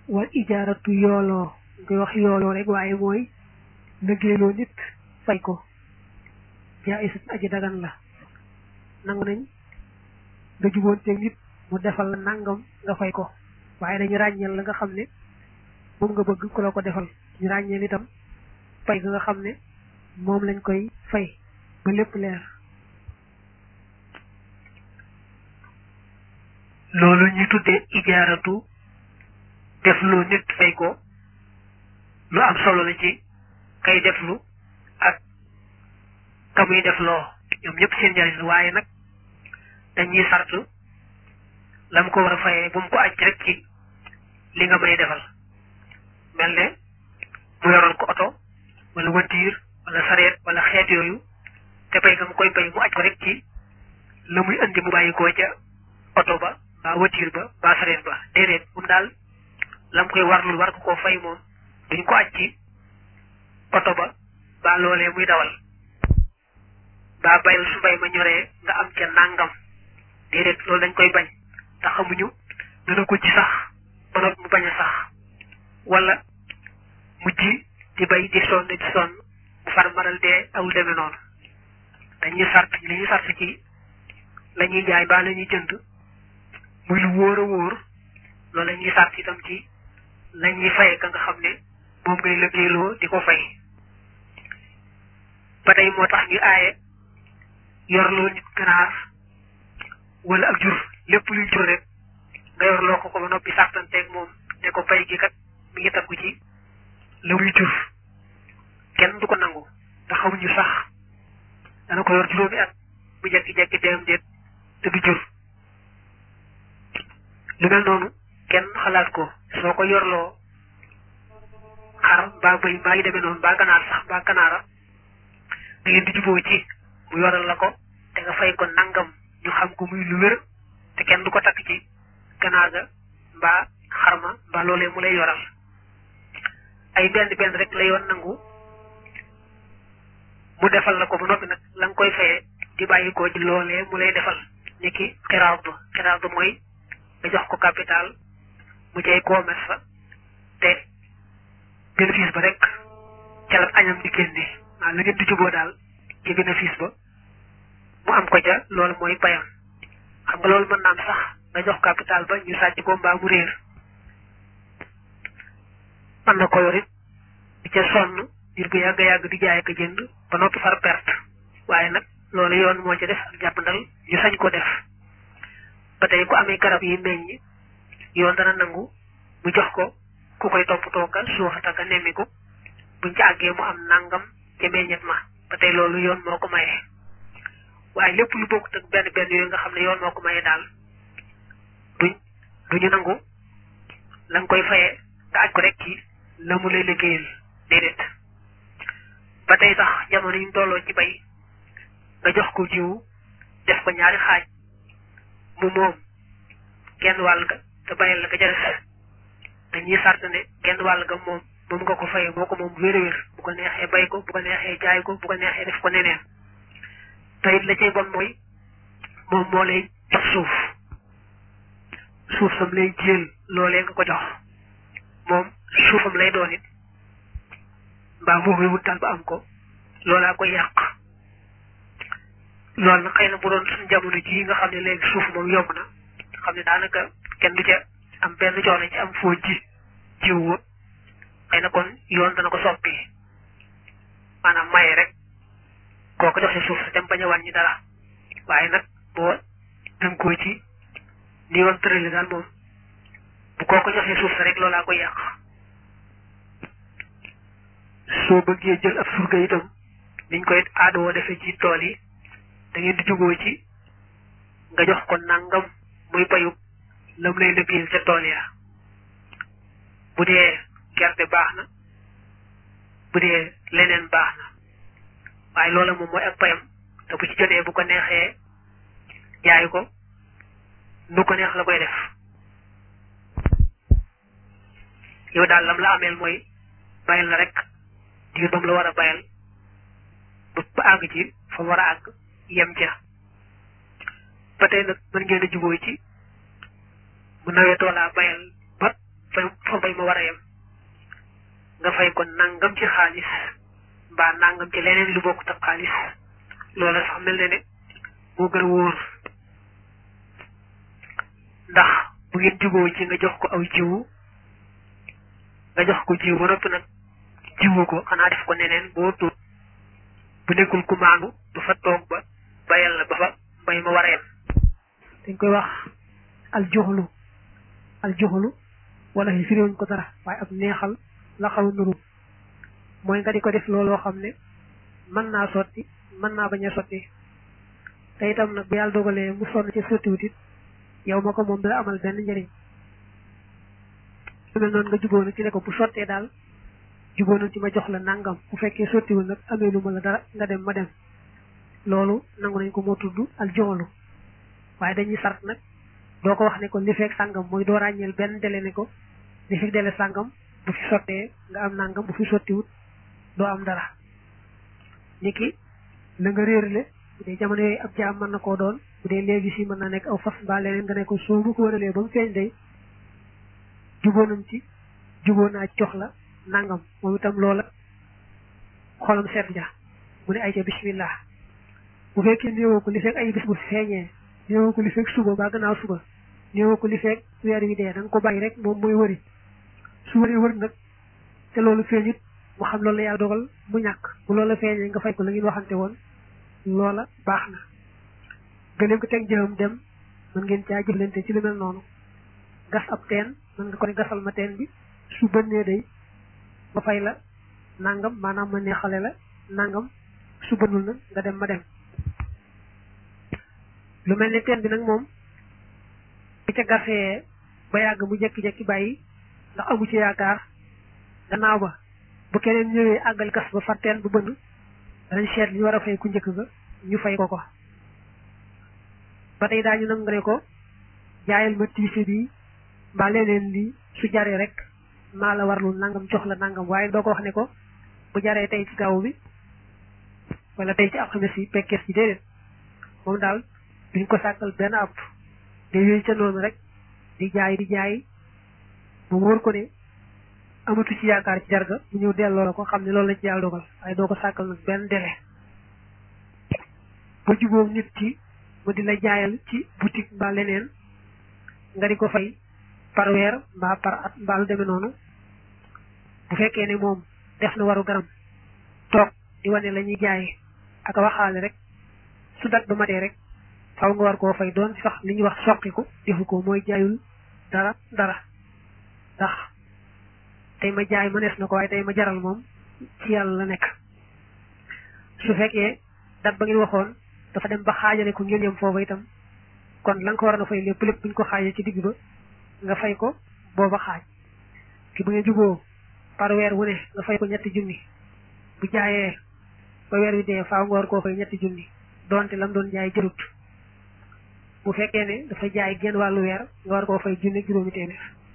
wal ijaaratu yooloo ngay wax yooloo rek waaye mooy liggéeyloo nit fay ko jaayisat aji dagan la nangu nañ nga juboonteeg nit mu defal la nangam nga fay ko waaye dañu ràññeel la nga xam ne moom nga bëgg ku la ko defal ñu ràññeel itam fay ga nga xam ne moom lañ koy fay ba lépp leer loolu ñu tuddee ijaaratu deflu nit fay ko lu am solo la ci kay deflu ak ka muy defloo ñoom ñëpp seen njariñ la waaye nag dañuy sart la mu ko war a fayee bu mu ko aj rek ci li nga may defal mel ne mu yoroon ko oto wala watiir wala sareet wala xeet yooyu te bay nga mu koy bay mu aj ko rek ci la muy indi mu bàyyi koo ca oto ba ba watiir ba ba sareet ba déedéet moom daal la mu koy warlul war ko koo fay moom duñ ko aj ci oto ba ba loolee muy dawal ba bayal su bay ma ñoree nga am ca nangam déedéet loolu dañ koy bañ te xamuñu dana ko ci sax ba noppi mu bañ a sax wala mu ji di bay di sonn di sonn bu far maral dee awul demee noonu dañuy sart li ñuy sart ci la ñuy jaay ba la ñuy jënd muy lu wóor a wóor loolu la ñuy sart itam ci la ñuy faye ka nga xam ne moom ngay liggéeyloo di ko fay ba tey moo tax ñu aaye yorloo nit ganaar wala ak jur lépp luy jur rek nga yorloo ko ko ba noppi sartanteeg moom ne ko pay gi kat mi ngi takku ci la muy jur kenn du ko nangu te xamuñu sax dana ko yor juróomi at bu jekki-jekki deem déet te du jur lu mel noonu kenn xalaat ko soo ko yorloo xar mbaa bëy mbaa yi demee noonu mbaa ganaar sax mbaa ganaara da ngeen di juboo ci mu yoral la ko te nga fay ko nangam ñu xam ko muy lu wér te kenn du ko takk ci ganaar ga mbaa xarma mbaa loolee mu lay yoral ay benn benn rek la yoon nangu mu defal la ko ba noppi nag la nga koy fayee di bàyyi ko ci loolee mu lay defal ni ki xiraat ba xiraat ba mooy nga jox ko capital mu cay commerce fa te bénéfice ba rek ca la añam di génne waaw la ngeen di juboo daal ci bénéfice ba mu am ko ca loolu mooy payam xam nga loolu mën naa am sax nga jox capital ba ñu sàcc ko mbaa mu réer mën na ko yorit di ca sonn ngir bu yàgg yàgg di jaay ko jënd ba noppi far perte waaye nag loolu yoon moo ci def ak jàppandal ñu sañ ko def ba tey ku amee garab yi meññ yoon dana nangu mu jox ko ku koy toppatoo ka suuxata ka nemmiku buñ ci àggee mu am nangam ca meññet ma ba tey loolu yoon moo ko maye waaye lépp lu bokkut ak benn benn yooyu nga xam ne yoon moo ko maye daal duñ duñu nangu la nga koy fayee nga aj ko rek ci la mu lay liggéeyal déedéet ba tey sax jamono yi ñu tolloo ci bay nga jox ko jiwu def ko ñaari xaaj mu moom genn wàll ga te bayal la ga jëres dañuy sart ne genn wàll ga moom moom nga ko fayee moo ko moom wér wér bu ko neexee bay ko bu ko neexee jaay ko bu ko neexee def ko neneen te it la cay bon mooy moom moo lay jox suuf suuf sam lay jël loolee nga ko jox moom suufam lay doon it mbaa moom wut daal ba am ko loolaa koy yàq loolu nag xëy na bu doon suñ jamono jii nga xam ne léegi suuf moom yomb na xam ne daanaka kenn du ca am benn coono ci am foo ji jiw wa xëy na kon yoon dana ko soppi maanaam maye rek koo ko joxe suuf sa dem bañ a wàññi dara waaye nag boo tënkoo ci ni yoon tërali daal moom bu koo ko joxe suuf sa rek loolaa koy yàq soo bëggee jël ab surga itam niñ koy aadoo defee ci tool yi da ngeen di jugoo ci nga jox ko nangam muy bayub lam lay liggéeyal ca tool ya bu dee gerte baax na bu dee leneen baax na waaye loola moom mooy ak payam te bu ci jotee bu ko neexee jaay ko nu ko neex la koy def yow daal lam la ameel mooy bayal la rek diir bam la war a bayal ba àgg ci fa war a àgg yem ca ba tey nag mën ngeen a jubóo ci mu nawetoo laa bayal ba fa fa mbay ma war a yem nga fay ko nangam ci xaalis mbaa nangam ci leneen lu bokk ak xaalis loola sax mel ne ne moo gën a wóor ndax bu ngeen juboo ci nga jox ko aw jiwu nga jox ko jiw ba noppi nag jiwu ko xanaa def ko neneen boo tuut bu nekkul ku maandu du fa toog ba bayal la ba fa mbay ma war a yem dañ koy wax aljoxlu aljoxlu wala fi firiwuñ ko dara waaye ab neexal la xaw nuru mooy nga di ko def looloo xam ne mën naa sotti mën naa bañ a sotti te itam nag bu yàlla dogalee mu sonn ci sottiwut it yow ma ko moom dala amal benn njëriñ lu mel noonu nga jubóo nag ci ne ko bu sottee daal jubóo nañ ci ma jox la nangam bu fekkee sottiwul nag amee lu ma la dara nga dem ma dem loolu nangu nañ ko moo tudd al joxlu waaye dañuy sart nag doo ko wax ne ko li fekk sàngam mooy doo ràññeel benn dele ne ko li fekk dele sàngam bu fi sottee nga am nangam bu fi sottiwut doo am dara niki la nga réerle bu dee jamono yooyu ab jaam mën na koo doon bu dee léegi si mën naa nekk aw fas mbaa leneen nga ne ko soo mu ko wëralee ba mu feeñ day juboo nañ ci juboo naa jox la nangam moom itam loola xolam seet ja mu ne ay ca bismillah bu fekkee néewoo ko li fekk ay bis bu feeñee néewoo ko li fekk suba ba gannaaw suba néewoo ko li fekk weer wi dee da nga ko bàyyi rek moom mooy wëri su wëree wër nag te loolu feeñit mu xam loolu la yàlla dogal mu ñàkk bu loola feeñee nga fay ko la ngeen waxante woon loola baax na gëleem ko teg jëfam dem mën ngeen caa jëflante ci lu mel noonu gas ab teen mën nga ko ne gasal ma teen bi su bënnee day ma fay la nangam maanaam ma neexale la nangam su bënnul nag nga dem ma dem lu mel ne teen bi nag moom bu ca gasee ba yàgg mu jekki-jekki bàyyi ndax amu ci yaakaar gannaaw ba bu keneen ñëwee àggal gas ba far teen bu bënn danañ seet li ñu war a fay ku njëkk ga ñu fay ko ko ba tey daañu nag nga ne ko jaayal ma tiise bi mbaa leneen lii su jaree rek maa la warlu nangam jox la nangam waaye doo ko wax ne ko bu jaree tey ci gaaw bi wala tey ci alxames yi pekkees ci déedéet moom daal duñ ko sàkkal benn app day yooyu ca noonu rek di jaay di jaay mu wóor ko ne amatu ci yaakaar ci jarga mu ñëw delloo la ko xam ne loolu la ci yàlla dogal waaye doo ko sàkkal nag benn délai ba jubóom nit ki mu di la jaayal ci boutique mbaa leneen nga di ko fay par weer mbaa par at mbaa lu demee noonu bu fekkee ne moom def na waru garam toog di wane la ñuy jaay ak a waxaale rek su dat ba matee rek faw nga war koo fay doon sax li ñuy wax soqiku defu ko mooy jaayul dara dara ndax tey ma jaay ma nees na ko waaye tey ma jaral moom ci yàlla la nekk su fekkee dat ba ngeen waxoon dafa dem ba xaajale ko ngeen yem foofa itam kon la nga ko war na fay lépp lépp buñ ko xaajee ci digg ba nga fay ko booba xaaj ki bu ngeen juboo par weer wu ne nga fay ko ñetti junni bu jaayee ba weer wi dee faaw nga war koo fay ñetti junni donte lam doon jaay jërut bu fekkee ne dafa jaay genn wàllu weer nga war koo fay junni juróomi téeméer